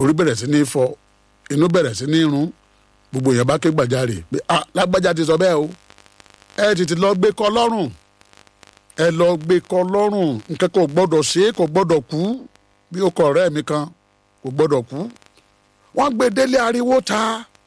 orí bẹ̀rẹ̀ sí ní fọ́ inú bẹ̀rẹ̀ sí ní rún gbogbo èèyàn bá ké gbàjarè pé ah lágbájá ti sọ bẹ́ẹ̀ o ẹ tètè lọ gbé kọ́ lọ́rùn ẹ lọ gbé kọ́ lọ́rùn nǹkan kò gbọ́dọ̀ ṣe é kò gbọ́dọ̀ kú bí ó kọ ọ̀rẹ́ mi kan kò gbọ́dọ̀ kú wọ́n gbé délé ariwo ta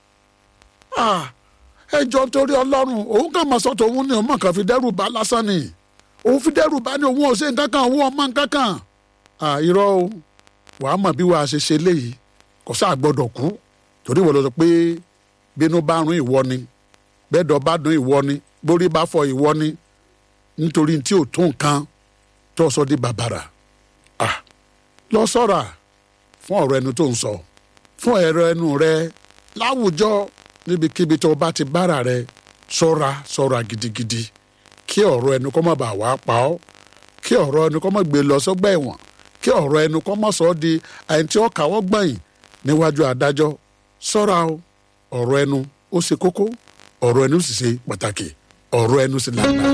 ah ẹ jọ torí ọlọ́run òun kàn máa sọ tòun ní òun mọ̀ kàn fi dẹ́rù bá lásán ni òun fi dẹ́rù bá ní òun ò ṣe nǹkan kan òun ọmọ nǹkan kan ah irọ́ o wàá mọ̀ bí wàá ṣe ṣe léyìí kò sáà gbọ́dọ̀ kú torí wọ́n lọ sọ pé bínú bá rún ìwọ ni bẹ́ẹ̀dọ̀ bá dún ìwọ ni borí bá fọ ìwọ ni nítorí tí ò tó nǹkan tó sọ di bàbàrà ah lọ sọ́ra fún ọ̀rọ̀ ẹnu tó ń sọ fún ẹ̀rọ ẹnu rẹ láwùjọ níbikíbi tó bá ti bára rẹ ṣọ́ra ṣọ́ra gidigidi kí ọ̀rọ̀ ẹnu kó má bàa wá pa ọ́ kí ọ̀rọ̀ ẹnu kó má gbé lọ sọ́gbà ẹ̀wọ̀n kí ọ̀rọ̀ ẹnu kó má sọ ọ́ di àyìn tí ó kàwọ́ gbẹ̀yìn níwájú adájọ́ ṣọ́ra o ọ̀rọ̀ ẹnu ó ṣe kókó ọ̀rọ̀ ẹnu sì ṣe pàtàkì ọ̀rọ̀ ẹnu sì lágbà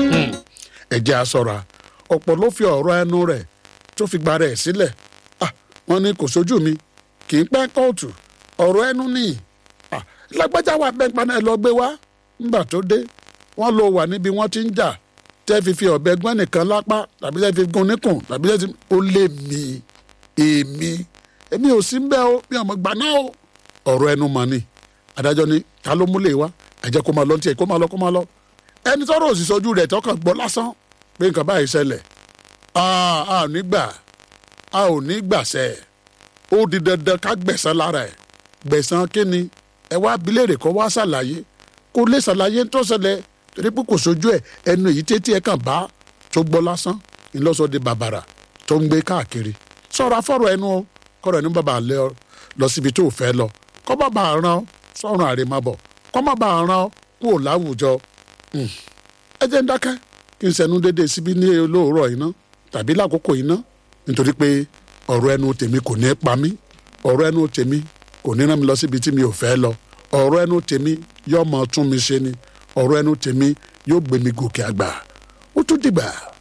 ẹ jẹ́ a ṣọ́ra ọ̀pọ̀ ló fi ọ̀rọ̀ ẹnu rẹ̀ tó fi gba rẹ̀ sílẹ̀ ah wọ́n ní kò sójú mi kì í pẹ́ kóòtù ọ̀rọ̀ ẹnu nìyí ah lágbájá wà bẹ́ẹ̀ paná ẹ lọ gbé wá nígbà tó dé wọ́n lọ wà níbi wọ́n ti ń jà tẹ́ fi fi ọ̀bẹ gbọ́n nìkan lápá tàbí tẹ́ fi gun níkùn tàbí tẹ́ fi ó lé mi èmi èmi ò sí bẹ́ẹ̀ o mi ò mọ̀ gbà náà o ọ̀rọ̀ ẹnu mọ̀ ni adájọ́ ni ta ló múlẹ̀ wá ẹ jẹ́ kó máa lọ tiẹ̀ kó máa lọ kó máa lọ ẹni tọ́rọ̀ òsì sojú rẹ̀ tọkàn gbọ́ lásán pé nǹkan báyìí ṣẹlẹ̀ a ò ní gbà a ò ní gbàṣẹ ó di dandan ká gbẹ̀san lára ẹ̀ gbẹ̀san kíni ẹ wá abilérè kọ́ wá ṣàlàyé kó lè ṣàlàyé tó ṣẹlẹ̀ torí pé kò sojú ẹ̀ ẹnu èyí tètè ẹ̀ kàn bá tó gbọ́ lásán ńlọ́sọ di bàbàrà tó ń gbé káàkiri sọ̀rọ̀ afọ́rọ̀ ẹnu o kọ́rọ̀ ẹnu bàbá lẹ ọ lọ síbi tó fẹ́ lọ kọ́ bàbá ràn ọ́ sọ̀rọ̀ àrèmábọ̀ kọ́ má bàa ràn ọ́ kúrò láwùjọ ẹ jẹ́ ń dákẹ́ kí n sẹ́nu déédéé síbí ní olóòrọ̀ iná tàbí lákòókò iná nítorí pé ọ̀rọ̀ ẹnu tèmi kò ní pa mí ọ̀rọ̀ ẹnu tèmi kò ní rán mi lọ síbi tí mi ò fẹ́ lọ ọ̀rọ̀ ẹnu tèmi yóò máa tún mi ṣe ni ọ̀rọ̀ ẹnu tèmi yóò gbé mi gòkè àgbà ó tún dìgbà.